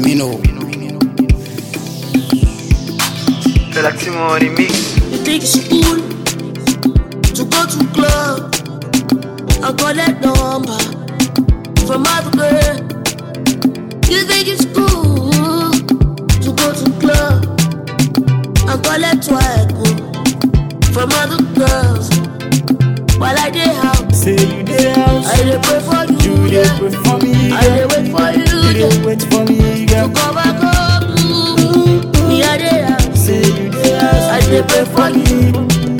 me know. Feel like Timon remix. You think it's cool to go to club and collect number from other girl? You think it's cool to go to club and collect swag from other girls while I dey house? Say you dey house, I dey pray for you, you dey yeah. pray for me, I dey girl. wait for you, You dey yeah. wait for me, To girl. come back home, me I dey house. Say you dey house, I dey pray for you.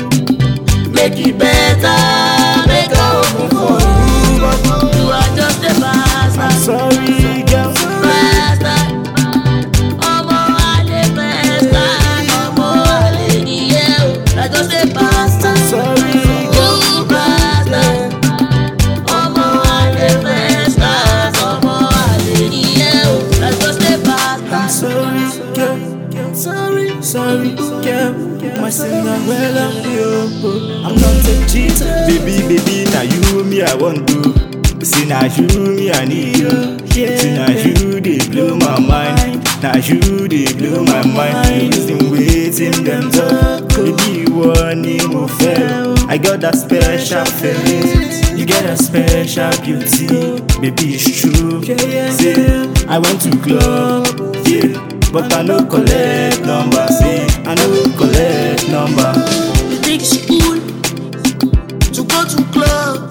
Make it better, make I open for you. But you are just a bastard, sorry, girl. bastard. Ọmọ àlè bastard, ọmọ àlè nìyẹn o. I just a bastard, Sorry, you bastard. Ọmọ àlè bastard, ọmọ àlè nìyẹn o. I just a I'm bastard. sorry, girl. Sorry, sorry, girl. My Cinderella, yo. I'm not a cheater. Baby, baby, now you me I want to. See now you me I need you. See now you they blow my mind. Now you they blow my mind. Listen, waiting them talk. Baby, you want more fair. I got that special feeling. You get a special beauty. Baby, it's true. Say, I went to club, yeah. But I no collect number, say I no collect number. You think it's cool to go to club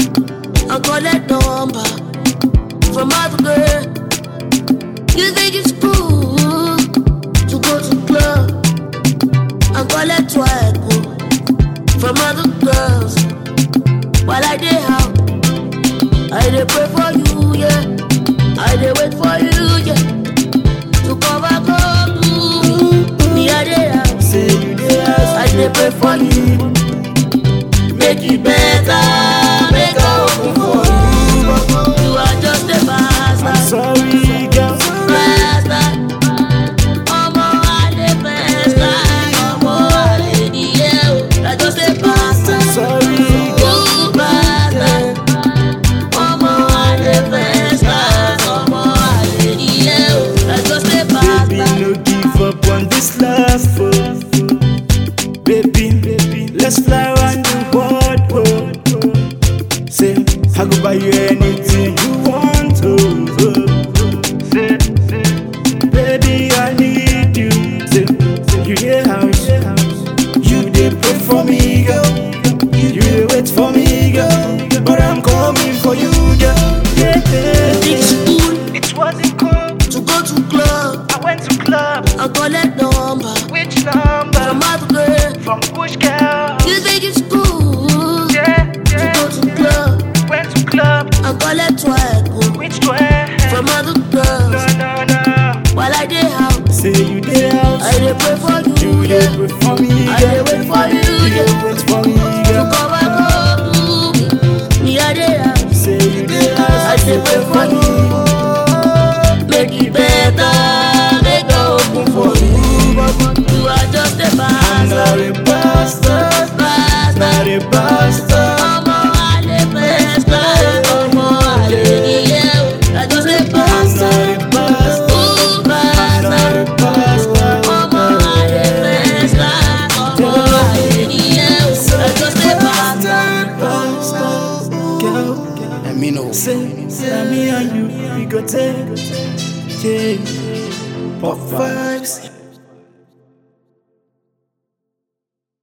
and collect number from other girl? You think it's cool to go to club and collect swag from other girls while I dey house? I dey pray for you, yeah. I dey wait for you, yeah. To come back home, me I dey house. Say you dey house, I dey pray for you. Make it better, make I open for you. You are just a I'm bastard, sorry, girl. bastard. Ọmọ àlè bastard, ọmọ àlè nìyẹn o. You are just a bastard, Sorry, you bastard. Ọmọ àlè bastard, ọmọ àlè nìyẹn o. You are just a baby, bastard. no give up on this love, oh. Baby, baby, let's fly around the world, oh. Say, I go buy you anything you want, oh. oh. Say, baby, I need you. Say, you dey house, you dey pray for me, girl. You dey wait for me, girl. But I'm coming for you, girl. Yeah, yeah. It's cool It wasn't cool. to go to club I went to club. and collect number Which number? from other girl. From which girl? You think it's cool Yeah, to yeah. go to club Went to club. and collect swag Which way? from other No, girls no, no. while I dey house? Say you dey house. I dey pray for you, You dey yeah. wait for me, I dey girl. wait for you, You dey yeah. wait for me, To girl. come back home, me I dey house. Say you dey house. I dey pray for you, make it better, make I open for you. You are just a I'm not bastard, a bastard, bastard. not a bastard. Ọmọ àlè bastard, ọmọ àlè nìyẹn o. I just a I'm bastard, not a bastard, ooh not bastard. a bastard. Ọmọ àlè bastard, ọmọ àlè nìyẹn o. I just a bastard. Bastard, girl. Let me know. Say, say me and you, we go take, yeah. Pop vibes.